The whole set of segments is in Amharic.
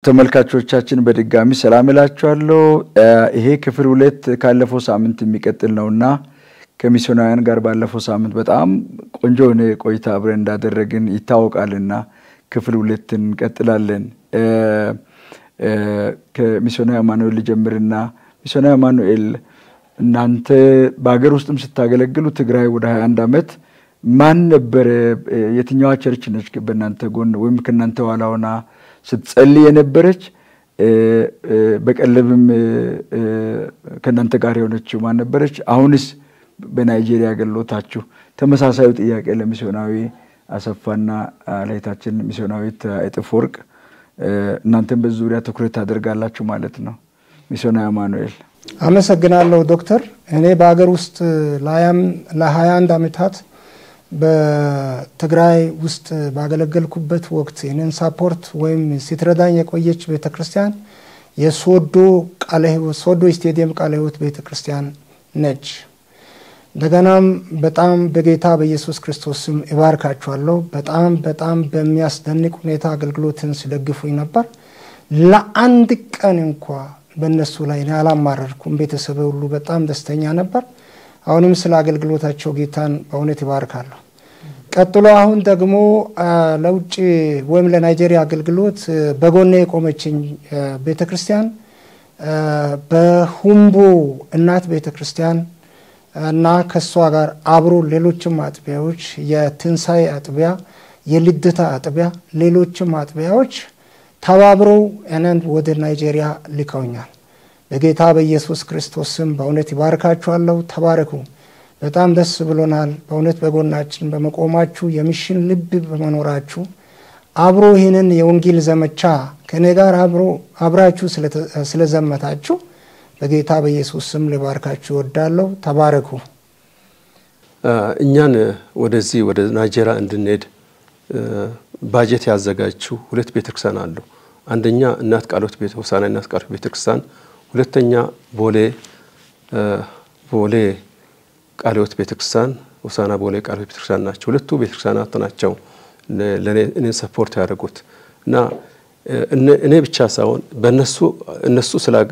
ተመልካቾቻችን በድጋሚ ሰላም እላችኋለሁ። ይሄ ክፍል ሁለት ካለፈው ሳምንት የሚቀጥል ነውና ከሚስዮናውያን ጋር ባለፈው ሳምንት በጣም ቆንጆ የሆነ ቆይታ አብረን እንዳደረግን ይታወቃልና ክፍል ሁለትን እንቀጥላለን። ከሚስዮናዊ አማኑኤል ልጀምርና ሚስዮናዊ አማኑኤል እናንተ በሀገር ውስጥም ስታገለግሉ ትግራይ ወደ 21 ዓመት ማን ነበረ? የትኛዋ ቸርች ነች በእናንተ ጎን ወይም ከእናንተ ኋላ ሆና ስትጸልይ የነበረች? በቀለብም ከእናንተ ጋር የሆነችው ማን ነበረች? አሁንስ በናይጄሪያ አገልግሎታችሁ ተመሳሳዩ ጥያቄ ለሚስዮናዊ አሰፋና ለእህታችን ሚስዮናዊት እጥፍ ወርቅ እናንተም በዚህ ዙሪያ ትኩረት ታደርጋላችሁ ማለት ነው። ሚስዮናዊ አማኑኤል አመሰግናለሁ ዶክተር። እኔ በሀገር ውስጥ ለሀያ አንድ ዓመታት በትግራይ ውስጥ ባገለገልኩበት ወቅት ይህንን ሳፖርት ወይም ስትረዳኝ የቆየች ቤተ ክርስቲያን የሶዶ ቃለ ሕይወት ሶዶ ስቴዲየም ቃለ ሕይወት ቤተ ክርስቲያን ነች። እንደገናም በጣም በጌታ በኢየሱስ ክርስቶስ ስም እባርካችኋለሁ። በጣም በጣም በሚያስደንቅ ሁኔታ አገልግሎትን ሲደግፉኝ ነበር። ለአንድ ቀን እንኳ በእነሱ ላይ እኔ አላማረርኩም። ቤተሰብ ሁሉ በጣም ደስተኛ ነበር። አሁንም ስለ አገልግሎታቸው ጌታን በእውነት ይባርካለሁ። ቀጥሎ አሁን ደግሞ ለውጭ ወይም ለናይጄሪያ አገልግሎት በጎኔ የቆመችኝ ቤተ ክርስቲያን በሁምቦ እናት ቤተ ክርስቲያን እና ከእሷ ጋር አብሮ ሌሎችም አጥቢያዎች የትንሣኤ አጥቢያ፣ የልደታ አጥቢያ፣ ሌሎችም አጥቢያዎች ተባብረው እኔን ወደ ናይጄሪያ ልከውኛል። በጌታ በኢየሱስ ክርስቶስ ስም በእውነት ይባርካችኋለሁ። ተባረኩ። በጣም ደስ ብሎናል። በእውነት በጎናችን በመቆማችሁ የሚሽን ልብ በመኖራችሁ አብሮ ይህንን የወንጌል ዘመቻ ከእኔ ጋር አብሮ አብራችሁ ስለዘመታችሁ በጌታ በኢየሱስ ስም ልባርካችሁ እወዳለሁ። ተባረኩ። እኛን ወደዚህ ወደ ናይጄሪያ እንድንሄድ ባጀት ያዘጋጁ ሁለት ቤተክርስቲያን አሉ። አንደኛ እናት ቃሎት ቤተ ሆሳዕና እናት ቃሎት ቤተክርስቲያን፣ ሁለተኛ ቦሌ ቦሌ ቃልዮት ቤተክርስቲያን ሆሳዕና ቦሌ ቃልዮት ቤተክርስቲያን ናቸው። ሁለቱ ቤተክርስቲያናት ናቸው እኔን ሰፖርት ያደረጉት እና እኔ ብቻ ሳይሆን በእነሱ እነሱ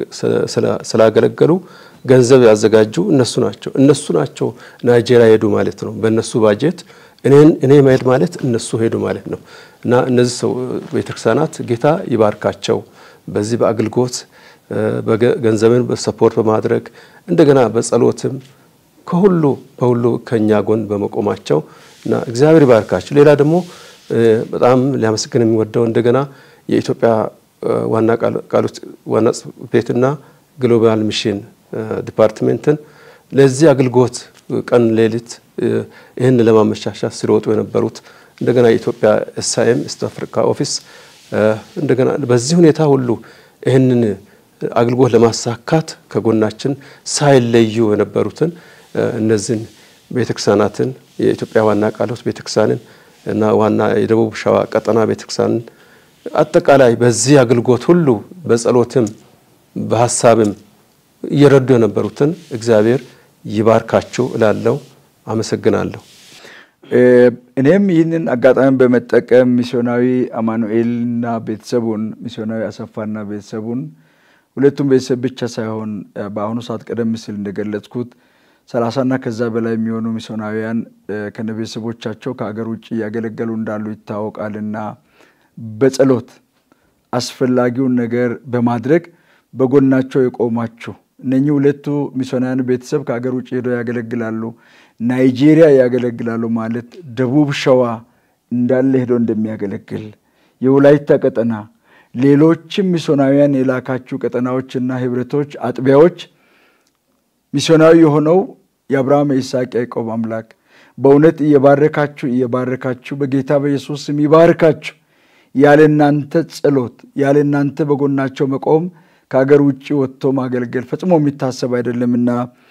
ስላገለገሉ ገንዘብ ያዘጋጁ እነሱ ናቸው። እነሱ ናቸው ናይጄሪያ ሄዱ ማለት ነው። በእነሱ ባጀት እኔ መሄድ ማለት እነሱ ሄዱ ማለት ነው እና እነዚህ ሰው ቤተክርስቲያናት ጌታ ይባርካቸው በዚህ በአገልግሎት ገንዘብን በሰፖርት በማድረግ እንደገና በጸሎትም ከሁሉ በሁሉ ከኛ ጎን በመቆማቸው እና እግዚአብሔር ይባርካቸው። ሌላ ደግሞ በጣም ሊያመሰግን የሚወደው እንደገና የኢትዮጵያ ዋና ቃሎት ዋና ጽሕፈት ቤትና ግሎባል ሚሽን ዲፓርትሜንትን ለዚህ አገልግሎት ቀን ሌሊት ይህን ለማመቻቻት ሲሮጡ የነበሩት እንደገና የኢትዮጵያ ኤስአይኤም ኢስት አፍሪካ ኦፊስ እንደገና በዚህ ሁኔታ ሁሉ ይህንን አገልግሎት ለማሳካት ከጎናችን ሳይለዩ የነበሩትን እነዚህን ቤተክርስቲያናትን የኢትዮጵያ ዋና ቃሎት ቤተክርስቲያንን እና ዋና የደቡብ ሸዋ ቀጠና ቤተክርስቲያንን አጠቃላይ በዚህ አገልግሎት ሁሉ በጸሎትም በሀሳብም እየረዱ የነበሩትን እግዚአብሔር ይባርካችሁ እላለሁ። አመሰግናለሁ። እኔም ይህንን አጋጣሚ በመጠቀም ሚስዮናዊ አማኑኤልና ቤተሰቡን ሚስዮናዊ አሰፋና ቤተሰቡን ሁለቱም ቤተሰብ ብቻ ሳይሆን በአሁኑ ሰዓት ቀደም ሲል እንደገለጽኩት ሰላሳና ከዛ በላይ የሚሆኑ ሚስዮናውያን ከነ ቤተሰቦቻቸው ከአገር ውጭ እያገለገሉ እንዳሉ ይታወቃልና በጸሎት አስፈላጊውን ነገር በማድረግ በጎናቸው የቆማችሁ እነኚህ ሁለቱ ሚስዮናውያን ቤተሰብ ከአገር ውጭ ሄደው ያገለግላሉ፣ ናይጄሪያ ያገለግላሉ ማለት ደቡብ ሸዋ እንዳለ ሄደው እንደሚያገለግል የወላይታ ቀጠና ሌሎችም ሚስዮናውያን የላካችሁ ቀጠናዎችና ህብረቶች፣ አጥቢያዎች ሚስዮናዊ የሆነው የአብርሃም የይስሐቅ ያዕቆብ አምላክ በእውነት እየባረካችሁ እየባረካችሁ በጌታ በኢየሱስ ስም ይባርካችሁ። ያለ እናንተ ጸሎት ያለ እናንተ በጎናቸው መቆም ከሀገር ውጭ ወጥቶ ማገልገል ፈጽሞ የሚታሰብ አይደለምና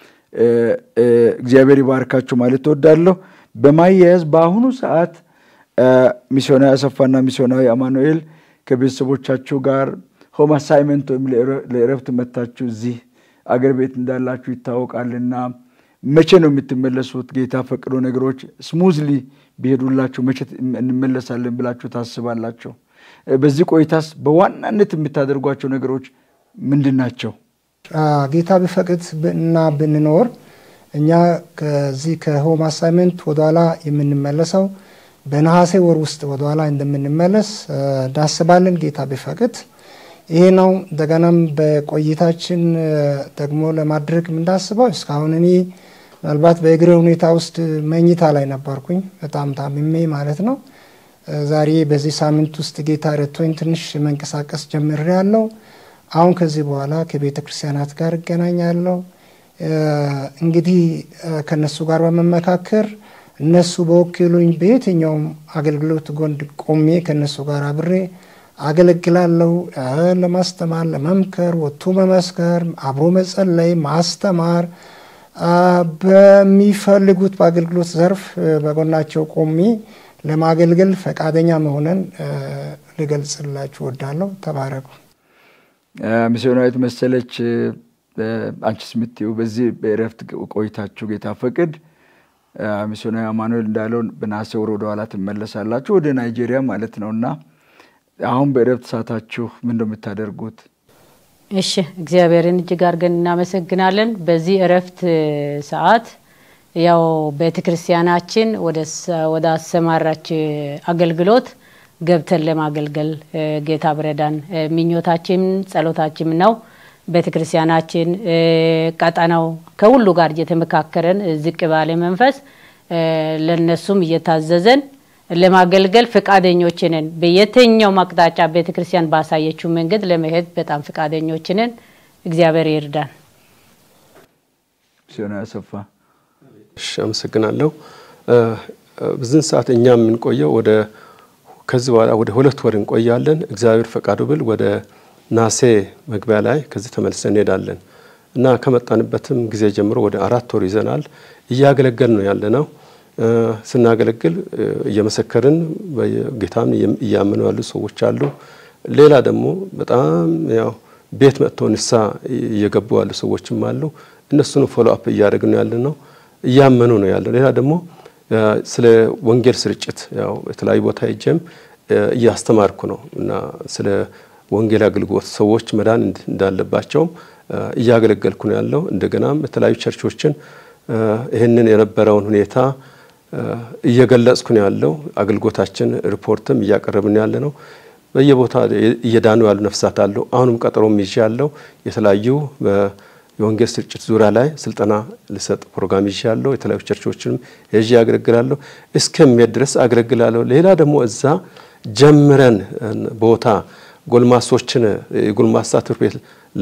እግዚአብሔር ይባርካችሁ ማለት እወዳለሁ። በማያያዝ በአሁኑ ሰዓት ሚስዮናዊ አሰፋና ሚስዮናዊ አማኑኤል ከቤተሰቦቻችሁ ጋር ሆም አሳይመንት ወይም ለእረፍት መታችሁ እዚህ አገር ቤት እንዳላችሁ ይታወቃልና መቼ ነው የምትመለሱት? ጌታ ፈቅዶ ነገሮች ስሙዝሊ ቢሄዱላችሁ መቼ እንመለሳለን ብላችሁ ታስባላችሁ? በዚህ ቆይታስ በዋናነት የምታደርጓቸው ነገሮች ምንድን ናቸው? ጌታ ቢፈቅድ እና ብንኖር እኛ ከዚህ ከሆም አሳይመንት ወደኋላ የምንመለሰው በነሐሴ ወር ውስጥ ወደኋላ እንደምንመለስ እናስባለን። ጌታ ቢፈቅድ ይሄ ነው። እንደገናም በቆይታችን ደግሞ ለማድረግ የምናስበው እስካሁን እኔ ምናልባት በእግሬ ሁኔታ ውስጥ መኝታ ላይ ነበርኩኝ፣ በጣም ታምሜ ማለት ነው። ዛሬ በዚህ ሳምንት ውስጥ ጌታ ረድቶኝ ትንሽ መንቀሳቀስ ጀምሬያለሁ። አሁን ከዚህ በኋላ ከቤተ ክርስቲያናት ጋር እገናኛለሁ። እንግዲህ ከነሱ ጋር በመመካከር እነሱ በወኪሉኝ በየትኛውም አገልግሎት ጎን ቆሜ ከነሱ ጋር አብሬ አገለግላለሁ። ለማስተማር፣ ለመምከር፣ ወጥቶ መመስከር፣ አብሮ መጸለይ፣ ማስተማር በሚፈልጉት በአገልግሎት ዘርፍ በጎናቸው ቆሜ ለማገልገል ፈቃደኛ መሆነን ልገልጽላችሁ ወዳለሁ። ተባረኩ። ሚስዮናዊት መሰለች አንቺስ የምትይው በዚህ በእረፍት ቆይታችሁ ጌታ ፈቅድ ሚስዮናዊ አማኑኤል እንዳለው በነሐሴ ወር ወደኋላ ትመለሳላችሁ ወደ ናይጄሪያ ማለት ነው እና አሁን በእረፍት ሰዓታችሁ ምን ነው የምታደርጉት? እሺ እግዚአብሔርን እጅግ አድርገን እናመሰግናለን። በዚህ እረፍት ሰዓት ያው ቤተ ክርስቲያናችን ወደ አሰማራች አገልግሎት ገብተን ለማገልገል ጌታ ብረዳን ምኞታችን ጸሎታችን ነው። ቤተ ክርስቲያናችን ቀጠናው ከሁሉ ጋር እየተመካከረን ዝቅ ባለ መንፈስ ለነሱም እየታዘዘን ለማገልገል ፈቃደኞች ነን። በየትኛው አቅጣጫ ቤተ ክርስቲያን ባሳየችው መንገድ ለመሄድ በጣም ፈቃደኞች ነን። እግዚአብሔር ይርዳን። ሲሆን ያሰፋ እሺ፣ አመሰግናለሁ። በዚህን ሰዓት እኛ የምንቆየው ወደ ከዚህ በኋላ ወደ ሁለት ወር እንቆያለን። እግዚአብሔር ፈቃዱ ብል ወደ ናሴ መግቢያ ላይ ከዚህ ተመልሰን እንሄዳለን እና ከመጣንበትም ጊዜ ጀምሮ ወደ አራት ወር ይዘናል። እያገለገል ነው ያለ ነው። ስናገለግል እየመሰከርን ጌታን እያመኑ ያሉ ሰዎች አሉ። ሌላ ደግሞ በጣም ያው ቤት መጥተው ንሳ እየገቡ ያሉ ሰዎችም አሉ። እነሱን ፎሎ አፕ እያደረግን ነው ያለ ነው። እያመኑ ነው ያለ። ሌላ ደግሞ ስለ ወንጌል ስርጭት ያው የተለያዩ ቦታ ሄጄም እያስተማርኩ ነው እና ስለ ወንጌል አገልግሎት ሰዎች መዳን እንዳለባቸውም እያገለገልኩ ነው ያለው። እንደገናም የተለያዩ ቸርቾችን ይህንን የነበረውን ሁኔታ እየገለጽኩ ነው ያለው። አገልግሎታችን ሪፖርትም እያቀረብን ያለ ነው። በየቦታ እየዳኑ ያሉ ነፍሳት አሉ። አሁንም ቀጠሮም ይዤ ያለው የተለያዩ የወንጌል ስርጭት ዙሪያ ላይ ስልጠና ልሰጥ ፕሮግራም ይዤ ያለው የተለያዩ ቸርቾችንም ይዤ አገለግላለሁ። እስከሚሄድ ድረስ አገለግላለሁ። ሌላ ደግሞ እዛ ጀምረን ቦታ ጎልማሶችን የጎልማሳ ትምህርት ቤት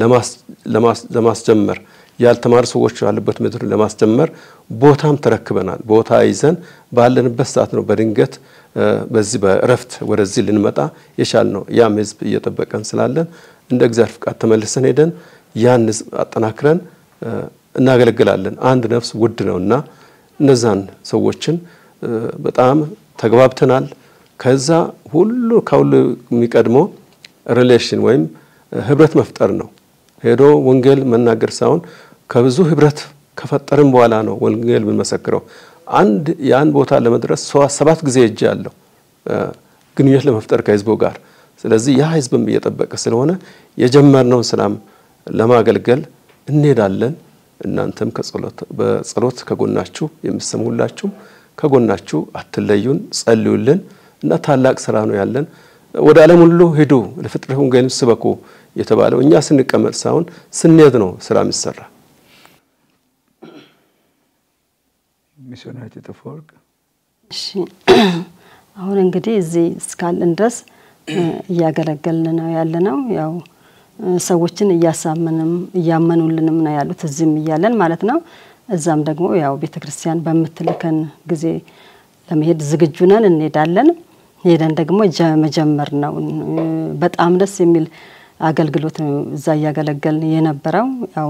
ለማስጀመር ያልተማሩ ሰዎች ያሉበት ምድር ለማስጀመር ቦታም ተረክበናል። ቦታ ይዘን ባለንበት ሰዓት ነው በድንገት በዚህ በእረፍት ወደዚህ ልንመጣ የቻል ነው። ያም ህዝብ እየጠበቀን ስላለን እንደ እግዚአብሔር ፍቃድ ተመልሰን ሄደን ያን ህዝብ አጠናክረን እናገለግላለን። አንድ ነፍስ ውድ ነው እና እነዛን ሰዎችን በጣም ተግባብተናል። ከዛ ሁሉ ከሁሉ የሚቀድመው ሪሌሽን ወይም ህብረት መፍጠር ነው። ሄዶ ወንጌል መናገር ሳይሆን ከብዙ ህብረት ከፈጠርን በኋላ ነው ወንጌል የምንመሰክረው። አንድ የአንድ ቦታ ለመድረስ ሰባት ጊዜ እጅ ያለው ግንኙነት ለመፍጠር ከህዝቡ ጋር። ስለዚህ ያ ህዝብም እየጠበቀ ስለሆነ የጀመርነውን ስራም ለማገልገል እንሄዳለን። እናንተም በጸሎት ከጎናችሁ የምትሰሙ ሁላችሁም ከጎናችሁ አትለዩን፣ ጸልዩልን እና ታላቅ ስራ ነው ያለን። ወደ ዓለም ሁሉ ሂዱ ለፍጥረት ወንጌልን ስበኩ የተባለው እኛ ስንቀመጥ ሳይሆን ስንሄድ ነው ስራ የሚሰራ። ሚስዮናዊት የተፈወርቅ እሺ፣ አሁን እንግዲህ እዚህ እስካለን ድረስ እያገለገልን ነው ያለ ነው። ያው ሰዎችን እያሳመንም እያመኑልንም ነው ያሉት እዚህም እያለን ማለት ነው። እዛም ደግሞ ያው ቤተ ክርስቲያን በምትልከን ጊዜ ለመሄድ ዝግጁ ነን፣ እንሄዳለን። ሄደን ደግሞ መጀመር ነው። በጣም ደስ የሚል አገልግሎት ነው እዛ እያገለገልን የነበረው። ያው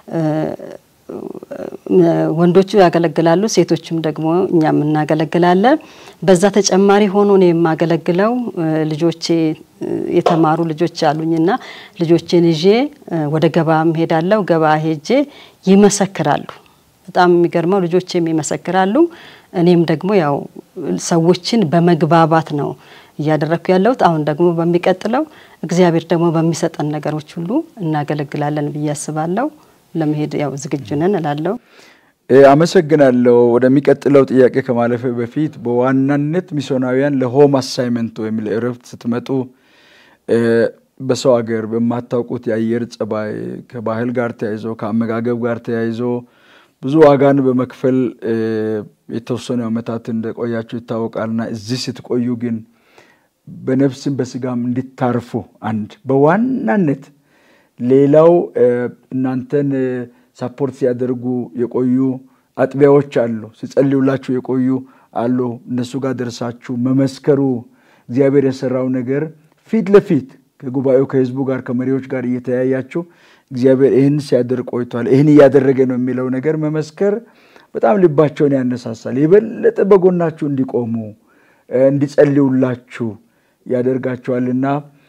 ወንዶቹ ያገለግላሉ፣ ሴቶችም ደግሞ እኛም እናገለግላለን። በዛ ተጨማሪ ሆኖ ነው የማገለግለው። ልጆቼ የተማሩ ልጆች አሉኝና ልጆቼን ይዤ ወደ ገበያም ሄዳለሁ። ገበያ ሄጄ ይመሰክራሉ። በጣም የሚገርመው ልጆቼም ይመሰክራሉ። እኔም ደግሞ ያው ሰዎችን በመግባባት ነው እያደረግኩ ያለሁት። አሁን ደግሞ በሚቀጥለው እግዚአብሔር ደግሞ በሚሰጠን ነገሮች ሁሉ እናገለግላለን ብዬ አስባለሁ። ለመሄድ ያው ዝግጁ ነን እላለሁ። አመሰግናለሁ። ወደሚቀጥለው ጥያቄ ከማለፈ በፊት በዋናነት ሚስዮናውያን ለሆም አሳይመንት ወይም ለእረፍት ስትመጡ በሰው ሀገር በማታውቁት የአየር ጸባይ ከባህል ጋር ተያይዞ ከአመጋገብ ጋር ተያይዞ ብዙ ዋጋን በመክፈል የተወሰኑ ዓመታት እንደቆያችሁ ይታወቃልና እዚህ ስትቆዩ ግን በነፍስም በስጋም እንዲታርፉ አንድ በዋናነት ሌላው እናንተን ሳፖርት ሲያደርጉ የቆዩ አጥቢያዎች አሉ፣ ሲጸልዩላችሁ የቆዩ አሉ። እነሱ ጋር ደርሳችሁ መመስከሩ እግዚአብሔር የሰራው ነገር ፊት ለፊት ከጉባኤው ከህዝቡ ጋር ከመሪዎች ጋር እየተያያችሁ እግዚአብሔር ይህን ሲያደርግ ቆይቷል፣ ይህን እያደረገ ነው የሚለው ነገር መመስከር በጣም ልባቸውን ያነሳሳል። የበለጠ በጎናችሁ እንዲቆሙ እንዲጸልዩላችሁ ያደርጋቸዋልና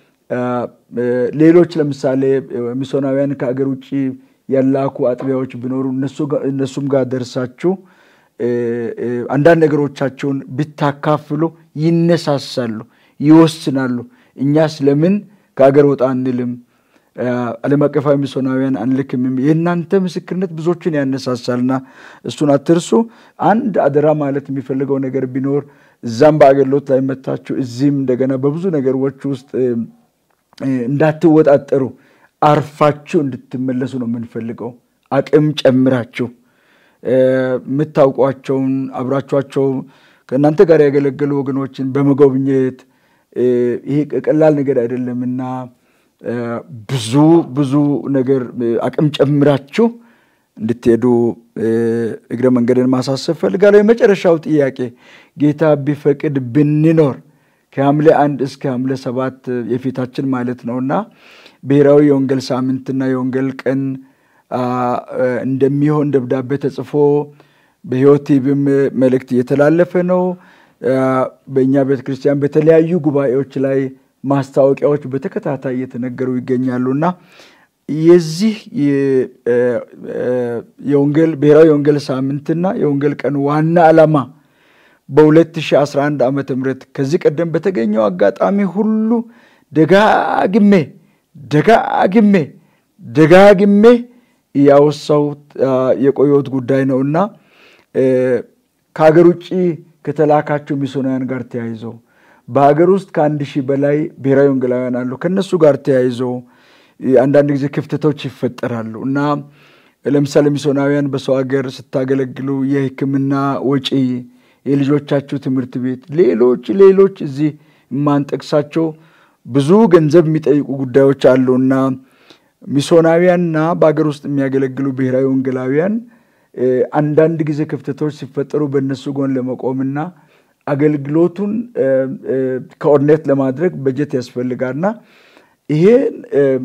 ሌሎች ለምሳሌ ሚስዮናውያን ከአገር ውጭ ያላኩ አጥቢያዎች ቢኖሩ እነሱም ጋር ደርሳችሁ አንዳንድ ነገሮቻቸውን ብታካፍሉ ይነሳሳሉ፣ ይወስናሉ። እኛስ ለምን ከአገር ወጣ አንልም? ዓለም አቀፋዊ ሚስዮናውያን አንልክም? የእናንተ ምስክርነት ብዙዎችን ያነሳሳልና እሱን አትርሱ። አንድ አደራ ማለት የሚፈልገው ነገር ቢኖር እዛም በአገልግሎት ላይ መታችሁ እዚህም እንደገና በብዙ ነገሮች ውስጥ እንዳትወጣጠሩ አርፋችሁ እንድትመለሱ ነው የምንፈልገው። አቅም ጨምራችሁ የምታውቋቸውን አብራችኋቸው ከእናንተ ጋር ያገለገሉ ወገኖችን በመጎብኘት ይሄ ቀላል ነገር አይደለምና ብዙ ብዙ ነገር አቅም ጨምራችሁ እንድትሄዱ እግረ መንገድን ማሳሰብ ፈልጋለሁ። የመጨረሻው ጥያቄ ጌታ ቢፈቅድ ብንኖር ከሐምሌ አንድ እስከ ሐምሌ ሰባት የፊታችን ማለት ነውና ብሔራዊ የወንጌል ሳምንትና የወንጌል ቀን እንደሚሆን ደብዳቤ ተጽፎ በሕይወት ቲቪም መልእክት እየተላለፈ ነው። በእኛ ቤተ ክርስቲያን በተለያዩ ጉባኤዎች ላይ ማስታወቂያዎች በተከታታይ እየተነገሩ ይገኛሉና የዚህ የወንጌል ብሔራዊ የወንጌል ሳምንትና የወንጌል ቀን ዋና ዓላማ በ2011 ዓ ም ከዚህ ቀደም በተገኘው አጋጣሚ ሁሉ ደጋግሜ ደጋግሜ ደጋግሜ ያወሳሁት የቆየሁት ጉዳይ ነውና ከሀገር ውጭ ከተላካቸው ሚስዮናውያን ጋር ተያይዘው በሀገር ውስጥ ከአንድ ሺህ በላይ ብሔራዊ ወንጌላውያን አሉ። ከእነሱ ጋር ተያይዘው አንዳንድ ጊዜ ክፍተቶች ይፈጠራሉ እና ለምሳሌ ሚስዮናውያን በሰው ሀገር ስታገለግሉ የሕክምና ወጪ፣ የልጆቻችሁ ትምህርት ቤት፣ ሌሎች ሌሎች እዚህ የማንጠቅሳቸው ብዙ ገንዘብ የሚጠይቁ ጉዳዮች አሉና ሚስዮናውያንና በሀገር ውስጥ የሚያገለግሉ ብሔራዊ ወንጌላውያን አንዳንድ ጊዜ ክፍተቶች ሲፈጠሩ በእነሱ ጎን ለመቆምና አገልግሎቱን ኮኦርዲኔት ለማድረግ በጀት ያስፈልጋልና ይሄን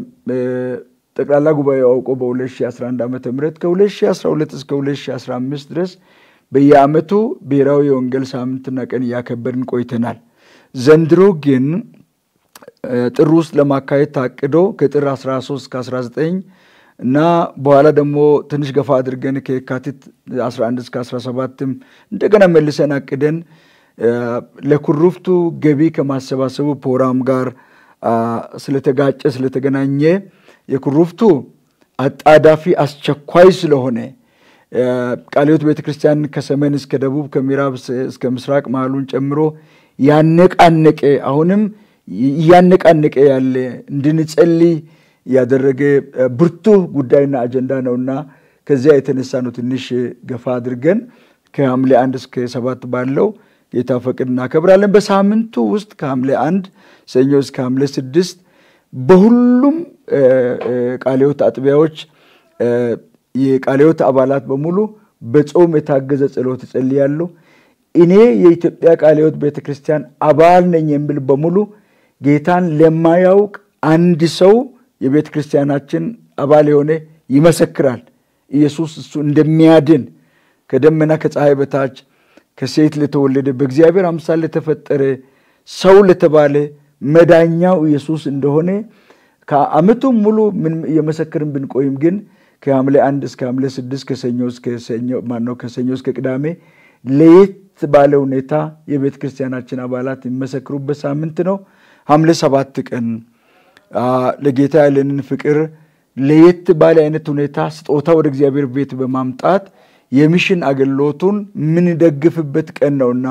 ጠቅላላ ጉባኤ አውቆ በ2011 ዓ ም ከ2012 እስከ 2015 ድረስ በየዓመቱ ብሔራዊ የወንጌል ሳምንትና ቀን እያከበርን ቆይተናል። ዘንድሮ ግን ጥር ውስጥ ለማካሄድ ታቅዶ ከጥር 13 እስከ 19 እና በኋላ ደግሞ ትንሽ ገፋ አድርገን ከየካቲት 11 እስከ 17ም እንደገና መልሰን አቅደን ለኩሩፍቱ ገቢ ከማሰባሰቡ ፕሮግራም ጋር ስለተጋጨ ስለተገናኘ የኩሩፍቱ አጣዳፊ አስቸኳይ ስለሆነ ቃለ ሕይወት ቤተ ክርስቲያን ከሰሜን እስከ ደቡብ ከምዕራብ እስከ ምስራቅ መሃሉን ጨምሮ ያነቃነቀ አሁንም እያነቃነቀ ያለ እንድንጸልይ ያደረገ ብርቱ ጉዳይና አጀንዳ ነውና ከዚያ የተነሳ ነው ትንሽ ገፋ አድርገን ከሐምሌ አንድ እስከ ሰባት ባለው ጌታ ፈቅድ እናከብራለን። በሳምንቱ ውስጥ ከሐምሌ አንድ ሰኞ እስከ ሐምሌ ስድስት በሁሉም ቃለ ሕይወት አጥቢያዎች የቃለ ሕይወት አባላት በሙሉ በጾም የታገዘ ጸሎት ይጸልያሉ። እኔ የኢትዮጵያ ቃለ ሕይወት ቤተ ክርስቲያን አባል ነኝ የሚል በሙሉ ጌታን ለማያውቅ አንድ ሰው የቤተ ክርስቲያናችን አባል የሆነ ይመሰክራል። ኢየሱስ እሱ እንደሚያድን ከደመና ከፀሐይ በታች ከሴት ለተወለደ በእግዚአብሔር አምሳል ለተፈጠረ ሰው ለተባለ መዳኛው ኢየሱስ እንደሆነ ከዓመቱም ሙሉ ምን እየመሰክርን ብንቆይም ግን ከሐምሌ አንድ እስከ ሐምሌ ስድስት ከሰኞ እስከ ሰኞ ማነው ከሰኞ እስከ ቅዳሜ ለየት ባለ ሁኔታ የቤተ ክርስቲያናችን አባላት የሚመሰክሩበት ሳምንት ነው። ሐምሌ ሰባት ቀን ለጌታ ያለንን ፍቅር ለየት ባለ አይነት ሁኔታ ስጦታ ወደ እግዚአብሔር ቤት በማምጣት የሚሽን አገልግሎቱን የምንደግፍበት ቀን ነውና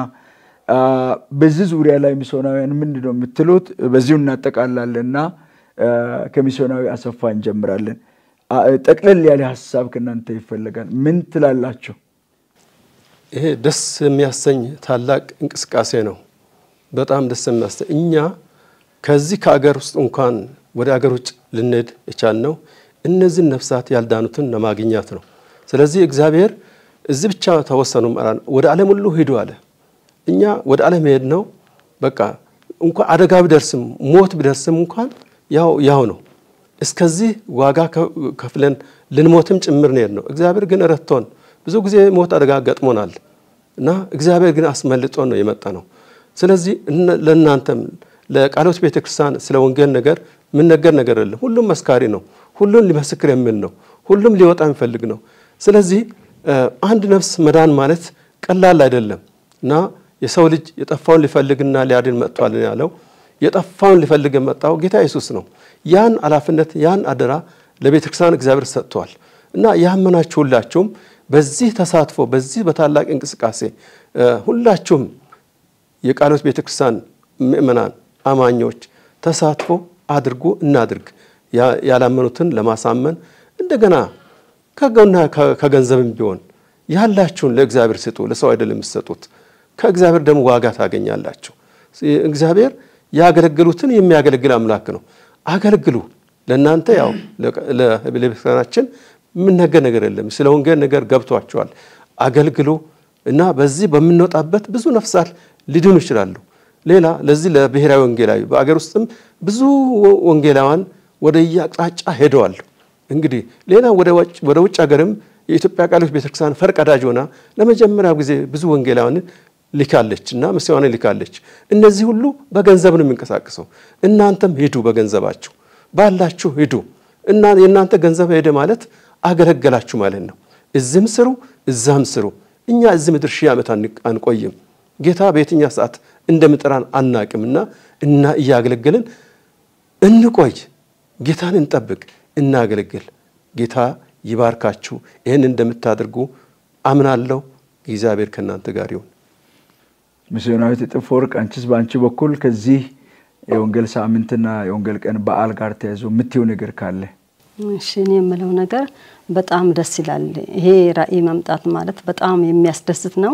በዚህ ዙሪያ ላይ ሚስዮናውያን ምንድን ነው የምትሉት? በዚሁ እናጠቃላለንና ከሚስዮናዊ አሰፋ እንጀምራለን። ጠቅለል ያለ ሀሳብ ከእናንተ ይፈለጋል። ምን ትላላችሁ? ይሄ ደስ የሚያሰኝ ታላቅ እንቅስቃሴ ነው። በጣም ደስ የሚያሰኝ እኛ ከዚህ ከአገር ውስጥ እንኳን ወደ አገር ውጭ ልንሄድ የቻልነው እነዚህን ነፍሳት ያልዳኑትን ለማግኘት ነው። ስለዚህ እግዚአብሔር እዚህ ብቻ ተወሰኑ ወደ ዓለም ሁሉ ሂዱ አለ። እኛ ወደ ዓለም ሄድ ነው። በቃ እንኳን አደጋ ቢደርስም ሞት ቢደርስም እንኳን ያው ያው ነው። እስከዚህ ዋጋ ከፍለን ልንሞትም ጭምር ነው ነው። እግዚአብሔር ግን ረድቶን ብዙ ጊዜ ሞት አደጋ ገጥሞናል እና እግዚአብሔር ግን አስመልጦን ነው የመጣ ነው። ስለዚህ ለእናንተም ለቃልዮት ቤተክርስቲያን ስለ ወንጌል ነገር የምነገር ነገር የለም። ሁሉም መስካሪ ነው። ሁሉም ሊመሰክር የሚል ነው። ሁሉም ሊወጣ የሚፈልግ ነው። ስለዚህ አንድ ነፍስ መዳን ማለት ቀላል አይደለም እና የሰው ልጅ የጠፋውን ሊፈልግና ሊያድን መጥቷል ያለው የጠፋውን ሊፈልግ የመጣው ጌታ ኢየሱስ ነው። ያን ኃላፊነት ያን አደራ ለቤተክርስቲያን እግዚአብሔር ሰጥቷል እና ያመናችሁ ሁላችሁም በዚህ ተሳትፎ በዚህ በታላቅ እንቅስቃሴ ሁላችሁም የቃልዮት ቤተክርስቲያን ምእመናን አማኞች ተሳትፎ አድርጉ እናድርግ። ያላመኑትን ለማሳመን እንደገና ከጎና ከገንዘብም ቢሆን ያላችሁን ለእግዚአብሔር ስጡ። ለሰው አይደለም የምትሰጡት፣ ከእግዚአብሔር ደግሞ ዋጋ ታገኛላችሁ። እግዚአብሔር ያገለግሉትን የሚያገለግል አምላክ ነው። አገልግሉ። ለእናንተ ያው ለቤተክርስቲያናችን የምነገር ነገር የለም። ስለ ወንጌል ነገር ገብቷቸዋል። አገልግሉ እና በዚህ በምንወጣበት ብዙ ነፍሳት ሊድኑ ይችላሉ። ሌላ ለዚህ ለብሔራዊ ወንጌላዊ በአገር ውስጥም ብዙ ወንጌላውያን ወደ የአቅጣጫ ሄደዋል። እንግዲህ ሌላ ወደ ውጭ ሀገርም የኢትዮጵያ ቃልዮት ቤተክርስቲያን ፈርቀዳጅ ሆና ለመጀመሪያ ጊዜ ብዙ ወንጌላውያንን ልካለች እና ምስዋንን ልካለች። እነዚህ ሁሉ በገንዘብ ነው የሚንቀሳቀሰው። እናንተም ሂዱ፣ በገንዘባችሁ ባላችሁ ሂዱ። እና የእናንተ ገንዘብ ሄደ ማለት አገለገላችሁ ማለት ነው። እዚህም ስሩ፣ እዛም ስሩ። እኛ እዚህ ምድር ሺህ ዓመት አንቆይም። ጌታ በየትኛ ሰዓት እንደምጠራን አናቅምና እና እያገለገልን እንቆይ። ጌታን እንጠብቅ፣ እናገለግል። ጌታ ይባርካችሁ። ይህን እንደምታደርጉ አምናለሁ። እግዚአብሔር ከእናንተ ጋር ይሁን። ሚስዮናዊት እጥፍ ወርቅ፣ አንቺስ በአንቺ በኩል ከዚህ የወንጌል ሳምንትና የወንጌል ቀን በዓል ጋር ተያይዞ የምትይው ነገር ካለ? እሺ እኔ የምለው ነገር በጣም ደስ ይላል። ይሄ ራእይ መምጣት ማለት በጣም የሚያስደስት ነው።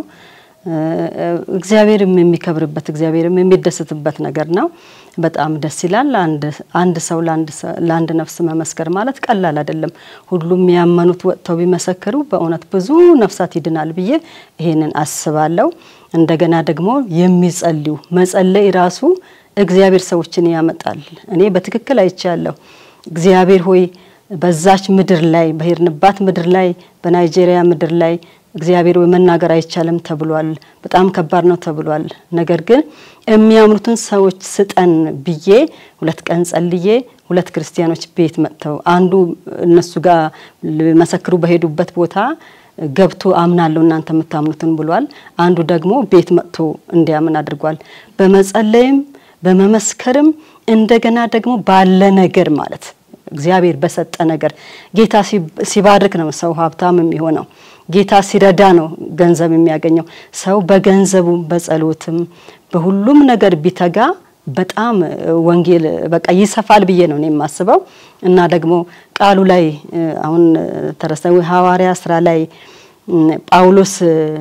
እግዚአብሔርም የሚከብርበት እግዚአብሔርም የሚደስትበት ነገር ነው። በጣም ደስ ይላል። አንድ ሰው ለአንድ ነፍስ መመስከር ማለት ቀላል አይደለም። ሁሉም ያመኑት ወጥተው ቢመሰክሩ በእውነት ብዙ ነፍሳት ይድናል ብዬ ይሄንን አስባለሁ። እንደገና ደግሞ የሚጸልዩ መጸለይ ራሱ እግዚአብሔር ሰዎችን ያመጣል። እኔ በትክክል አይቻለሁ። እግዚአብሔር ሆይ በዛች ምድር ላይ በሄድንባት ምድር ላይ በናይጄሪያ ምድር ላይ እግዚአብሔር ወይ መናገር አይቻልም ተብሏል። በጣም ከባድ ነው ተብሏል። ነገር ግን የሚያምኑትን ሰዎች ስጠን ብዬ ሁለት ቀን ጸልዬ ሁለት ክርስቲያኖች ቤት መጥተው አንዱ እነሱ ጋር መሰክሩ በሄዱበት ቦታ ገብቶ አምናለሁ እናንተ የምታምኑትን ብሏል። አንዱ ደግሞ ቤት መጥቶ እንዲያምን አድርጓል። በመጸለይም በመመስከርም እንደገና ደግሞ ባለ ነገር ማለት እግዚአብሔር በሰጠ ነገር ጌታ ሲባርክ ነው ሰው ሀብታም የሚሆነው። ጌታ ሲረዳ ነው ገንዘብ የሚያገኘው። ሰው በገንዘቡም በጸሎትም በሁሉም ነገር ቢተጋ በጣም ወንጌል በቃ ይሰፋል ብዬ ነው እኔ የማስበው። እና ደግሞ ቃሉ ላይ አሁን ተረሳ ሐዋርያ ስራ ላይ ጳውሎስ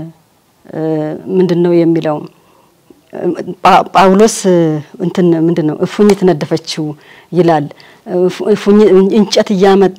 ምንድን ነው የሚለው ጳውሎስ እንትን ምንድን ነው እፉኝት ነደፈችው ይላል። እንጨት እያመጣ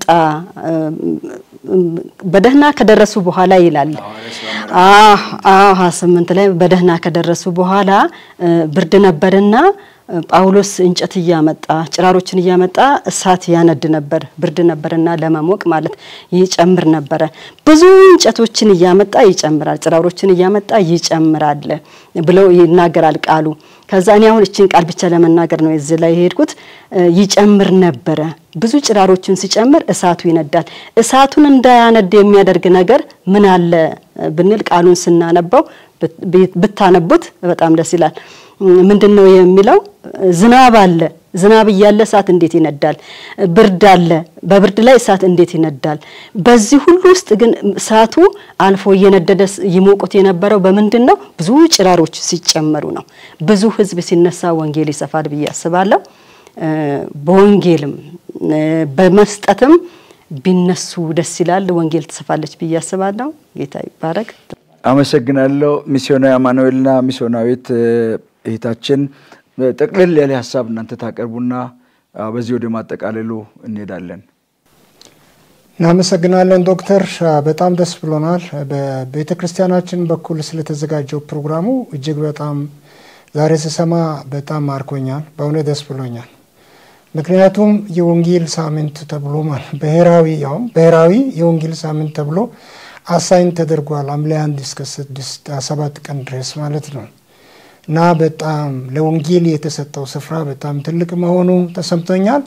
በደህና ከደረሱ በኋላ ይላል። አዎ ሀያ ስምንት ላይ በደህና ከደረሱ በኋላ ብርድ ነበርና ጳውሎስ እንጨት እያመጣ ጭራሮችን እያመጣ እሳት ያነድ ነበር። ብርድ ነበርና ለመሞቅ ማለት ይጨምር ነበረ። ብዙ እንጨቶችን እያመጣ ይጨምራል፣ ጭራሮችን እያመጣ ይጨምራል ብለው ይናገራል ቃሉ። ከዛ እኔ አሁን እችን ቃል ብቻ ለመናገር ነው እዚህ ላይ የሄድኩት። ይጨምር ነበረ። ብዙ ጭራሮችን ሲጨምር እሳቱ ይነዳል። እሳቱን እንዳያነድ የሚያደርግ ነገር ምን አለ ብንል ቃሉን ስናነባው ብታነቡት በጣም ደስ ይላል። ምንድን ነው የሚለው? ዝናብ አለ። ዝናብ እያለ እሳት እንዴት ይነዳል? ብርድ አለ። በብርድ ላይ እሳት እንዴት ይነዳል? በዚህ ሁሉ ውስጥ ግን እሳቱ አልፎ እየነደደ ይሞቁት የነበረው በምንድን ነው? ብዙ ጭራሮች ሲጨመሩ ነው። ብዙ ሕዝብ ሲነሳ ወንጌል ይሰፋል ብዬ አስባለሁ። በወንጌልም በመስጠትም ቢነሱ ደስ ይላል። ወንጌል ትሰፋለች ብዬ አስባለሁ። ጌታ ይባረክ። አመሰግናለሁ። ሚስዮናዊ አማኑኤልና ሚስዮናዊት እህታችን ጠቅልል ያለ ሀሳብ እናንተ ታቀርቡና በዚህ ወደ ማጠቃለሉ እንሄዳለን። እናመሰግናለን ዶክተር፣ በጣም ደስ ብሎናል። በቤተ ክርስቲያናችን በኩል ስለተዘጋጀው ፕሮግራሙ እጅግ በጣም ዛሬ ስሰማ በጣም ማርኮኛል። በእውነት ደስ ብሎኛል። ምክንያቱም የወንጌል ሳምንት ተብሎ ማለት ብሔራዊ ያውም ብሔራዊ የወንጌል ሳምንት ተብሎ አሳይን ተደርጓል። ሐምሌ አንድ እስከ ስድስት ሰባት ቀን ድረስ ማለት ነው እና በጣም ለወንጌል የተሰጠው ስፍራ በጣም ትልቅ መሆኑ ተሰምቶኛል።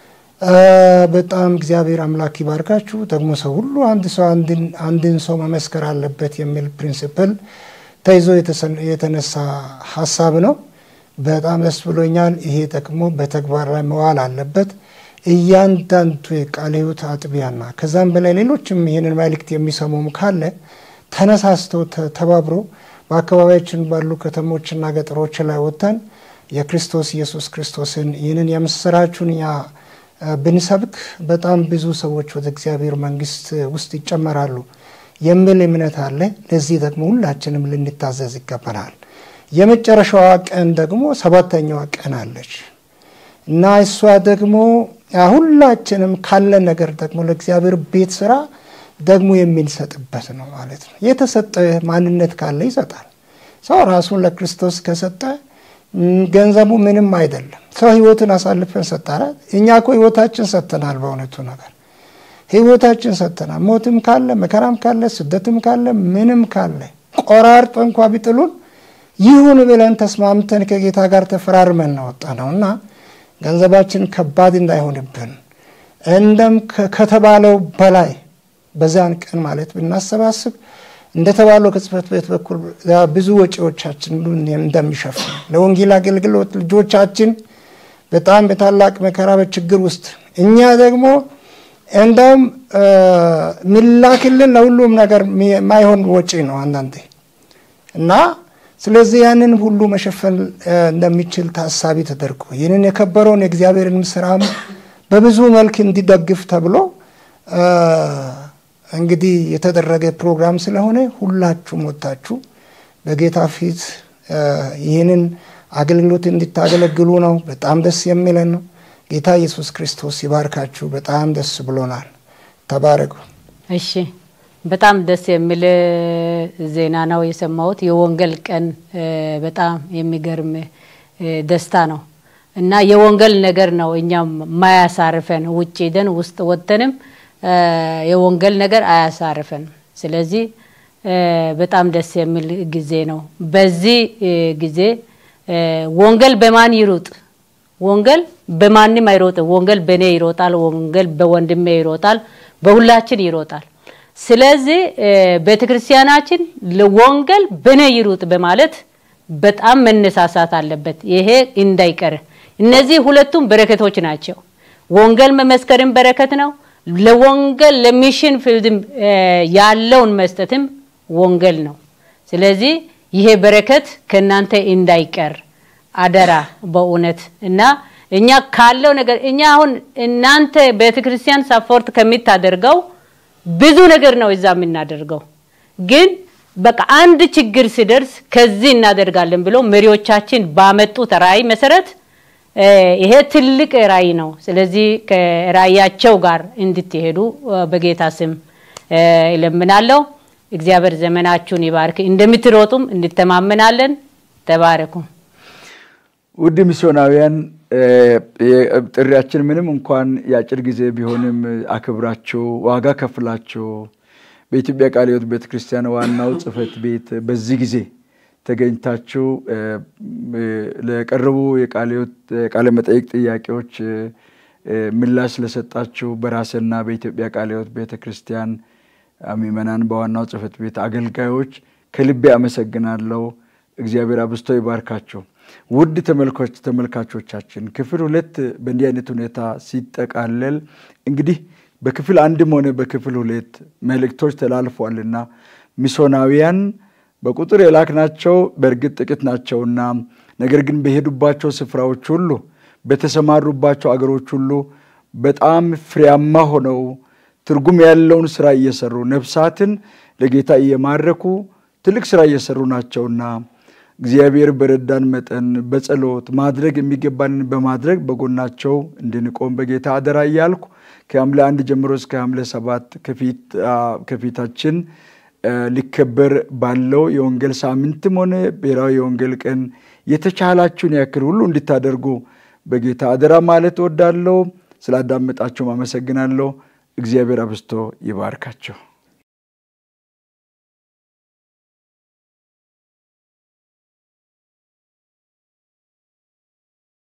በጣም እግዚአብሔር አምላክ ይባርካችሁ። ደግሞ ሰው ሁሉ አንድ ሰው አንድን ሰው መመስከር አለበት የሚል ፕሪንሲፕል ተይዞ የተነሳ ሀሳብ ነው። በጣም ደስ ብሎኛል። ይሄ ደግሞ በተግባር ላይ መዋል አለበት። እያንዳንዱ የቃለ ሕይወት አጥቢያና ከዛም በላይ ሌሎችም ይህንን መልእክት የሚሰሙም ካለ ተነሳስተው ተባብሮ በአካባቢያችን ባሉ ከተሞችና ገጠሮች ላይ ወጥተን የክርስቶስ ኢየሱስ ክርስቶስን ይህንን የምስራቹን ያ ብንሰብክ በጣም ብዙ ሰዎች ወደ እግዚአብሔር መንግስት ውስጥ ይጨመራሉ የሚል እምነት አለ። ለዚህ ደግሞ ሁላችንም ልንታዘዝ ይገባናል። የመጨረሻዋ ቀን ደግሞ ሰባተኛዋ ቀን አለች እና እሷ ደግሞ ሁላችንም ካለን ነገር ደግሞ ለእግዚአብሔር ቤት ስራ ደግሞ የሚንሰጥበት ነው ማለት ነው። የተሰጠ ማንነት ካለ ይሰጣል። ሰው ራሱን ለክርስቶስ ከሰጠ ገንዘቡ ምንም አይደለም። ሰው ህይወትን አሳልፈን ሰጠናል። እኛ እኮ ህይወታችን ሰጥተናል። በእውነቱ ነገር ህይወታችን ሰጥተናል። ሞትም ካለ መከራም ካለ ስደትም ካለ ምንም ካለ ቆራርጦ እንኳ ቢጥሉን ይሁን ብለን ተስማምተን ከጌታ ጋር ተፈራርመን እናወጣ ነው እና ገንዘባችን ከባድ እንዳይሆንብን እንደም ከተባለው በላይ በዚያን ቀን ማለት ብናሰባስብ እንደተባለው ከጽሕፈት ቤት በኩል ብዙ ወጪዎቻችን እንደሚሸፍን ለወንጌል አገልግሎት ልጆቻችን በጣም በታላቅ መከራ በችግር ውስጥ እኛ ደግሞ እንደውም ሚላክልን ለሁሉም ነገር የማይሆን ወጪ ነው አንዳንዴ እና ስለዚህ ያንን ሁሉ መሸፈን እንደሚችል ታሳቢ ተደርጎ ይህንን የከበረውን የእግዚአብሔርን ስራም በብዙ መልክ እንዲደግፍ ተብሎ እንግዲህ የተደረገ ፕሮግራም ስለሆነ ሁላችሁም ወጥታችሁ በጌታ ፊት ይህንን አገልግሎት እንድታገለግሉ ነው። በጣም ደስ የሚለን ነው። ጌታ ኢየሱስ ክርስቶስ ይባርካችሁ። በጣም ደስ ብሎናል። ተባረኩ። እሺ፣ በጣም ደስ የሚል ዜና ነው የሰማሁት። የወንጌል ቀን በጣም የሚገርም ደስታ ነው እና የወንጌል ነገር ነው እኛም ማያሳርፈን ውጭ ሄደን ውስጥ ወጥተንም የወንጌል ነገር አያሳርፈን። ስለዚህ በጣም ደስ የሚል ጊዜ ነው። በዚህ ጊዜ ወንጌል በማን ይሩጥ? ወንጌል በማንም አይሮጥም። ወንጌል በእኔ ይሮጣል። ወንጌል በወንድሜ ይሮጣል። በሁላችን ይሮጣል። ስለዚህ ቤተ ክርስቲያናችን ለወንጌል በእኔ ይሩጥ በማለት በጣም መነሳሳት አለበት። ይሄ እንዳይቀር። እነዚህ ሁለቱም በረከቶች ናቸው። ወንጌል መመስከርም በረከት ነው። ለወንጌል ለሚሽን ፊልድም ያለውን መስጠትም ወንጌል ነው። ስለዚህ ይሄ በረከት ከእናንተ እንዳይቀር አደራ በእውነት እና እኛ ካለው ነገር እኛ አሁን እናንተ ቤተክርስቲያን ሳፖርት ከሚታደርገው ብዙ ነገር ነው እዛ የምናደርገው ግን በቃ አንድ ችግር ሲደርስ ከዚህ እናደርጋለን ብሎ መሪዎቻችን ባመጡት ራዕይ መሰረት ይሄ ትልቅ ራዕይ ነው። ስለዚህ ከራዕያቸው ጋር እንድትሄዱ በጌታ ስም እለምናለሁ። እግዚአብሔር ዘመናችሁን ይባርክ። እንደምትሮጡም እንተማመናለን። ተባረኩ። ውድ ሚስዮናውያን ጥሪያችን ምንም እንኳን የአጭር ጊዜ ቢሆንም አክብራችሁ ዋጋ ከፍላችሁ በኢትዮጵያ ቃለ ሕይወት ቤተ ክርስቲያን ዋናው ጽሕፈት ቤት በዚህ ጊዜ ተገኝታችሁ ለቀረቡ የቃለ መጠይቅ ጥያቄዎች ምላሽ ስለሰጣችሁ በራስና በኢትዮጵያ ቃለ ሕይወት ቤተ ክርስቲያን ምዕመናን በዋናው ጽሕፈት ቤት አገልጋዮች ከልቤ አመሰግናለሁ። እግዚአብሔር አብዝቶ ይባርካቸው። ውድ ተመልካቾቻችን ክፍል ሁለት በእንዲህ አይነት ሁኔታ ሲጠቃለል እንግዲህ በክፍል አንድም ሆነ በክፍል ሁለት መልእክቶች ተላልፏልና ሚስዮናውያን በቁጥር የላክናቸው በእርግጥ ጥቂት ናቸውና ነገር ግን በሄዱባቸው ስፍራዎች ሁሉ በተሰማሩባቸው አገሮች ሁሉ በጣም ፍሬያማ ሆነው ትርጉም ያለውን ስራ እየሰሩ ነፍሳትን ለጌታ እየማረኩ ትልቅ ስራ እየሰሩ ናቸውና እግዚአብሔር በረዳን መጠን በጸሎት ማድረግ የሚገባንን በማድረግ በጎናቸው እንድንቆም በጌታ አደራ እያልኩ ከሐምሌ አንድ ጀምሮ እስከ ሐምሌ ሰባት ከፊታችን ሊከበር ባለው የወንጌል ሳምንትም ሆነ ብሔራዊ የወንጌል ቀን የተቻላችሁን ያክል ሁሉ እንድታደርጉ በጌታ አደራ ማለት እወዳለሁ። ስላዳመጣችሁም አመሰግናለሁ። እግዚአብሔር አብዝቶ ይባርካቸው።